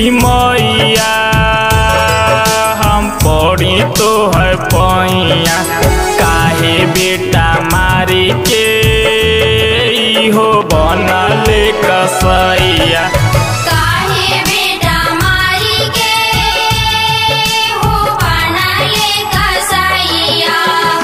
मैया हम पड़ी तो है पैया काहे बेटा मारी के हो बनल कसैया काहे बेटा मारी के हो बनले कसैया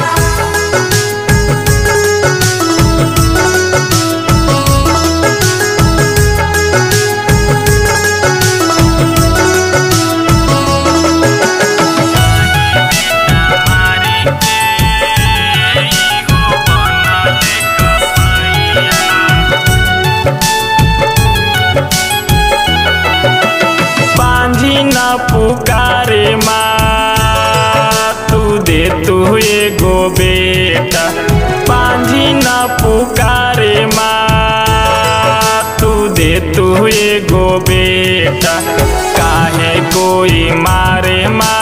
बांझी न पुकारे माँ तू दे तू एगो बेटा बांझी न पुकारे माँ तू दे तू एगो बेटा काहे कोई मारे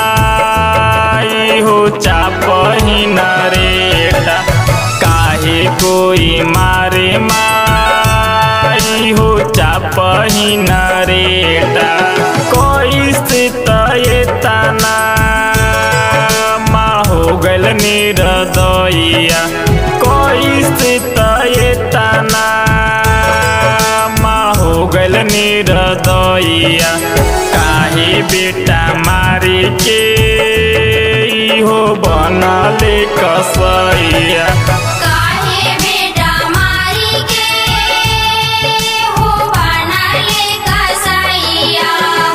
माई हो चापही न रेटा काहे कोई मारे माई हो चापही न रेटा कोई स्थित ये तना माँ हो गल निरदइया कोई स्थित ये तना माँ हो गल निरदइया काहे बेटा मारे के हो बनले कसैया काहे बेटा मारी के हो बनले कसैया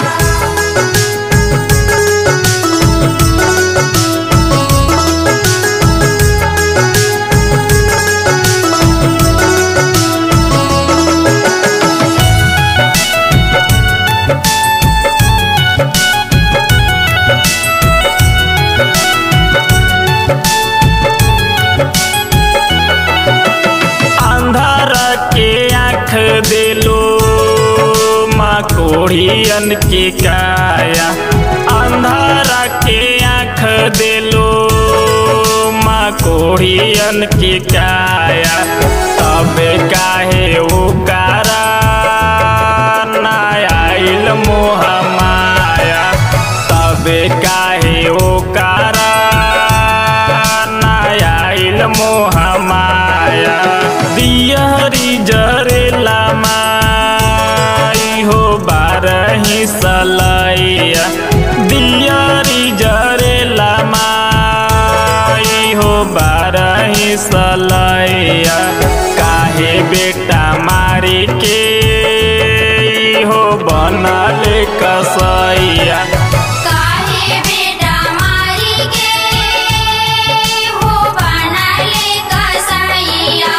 अंधार के आँख दिलो माँ कोढ़ियन के काया अंधार के आँख दिलो माँ कोढ़ियन के काया तब काहे ओ कारा ना आइल मोह माया तब काहे ओ कारा ना आइल मोह माया दियरी जरेला माई हो बारही सलैया दियरी जरेला माई हो बारही सलैया काहे बेटा मारी के हो बनल कसैया काहे बेटा मारी के हो बनले कसैया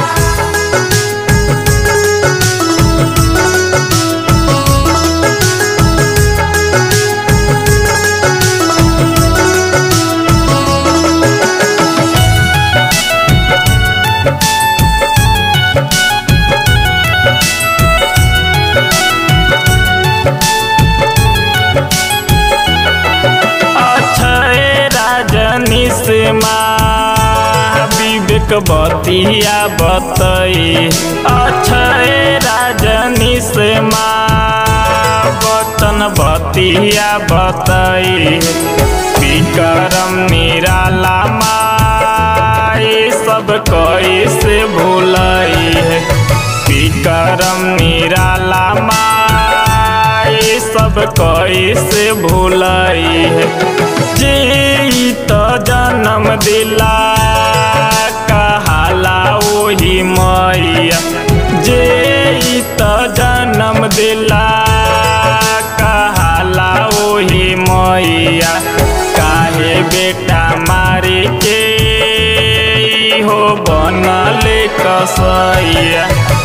अक्षय राजनी से माँ विवेक बतिया बतई अक्षय राजनी से माँ वतन बतिया बतई विक्रम निराला माई सब कैसे भूलई है विक्रम निराला माई सब कैसे भूलई है जे ई त जन्म दिला कहाला ओही मैया जे ई त जन्म दिला कहाला ओही मैया काहे बेटा मारी के हो बनले कसैया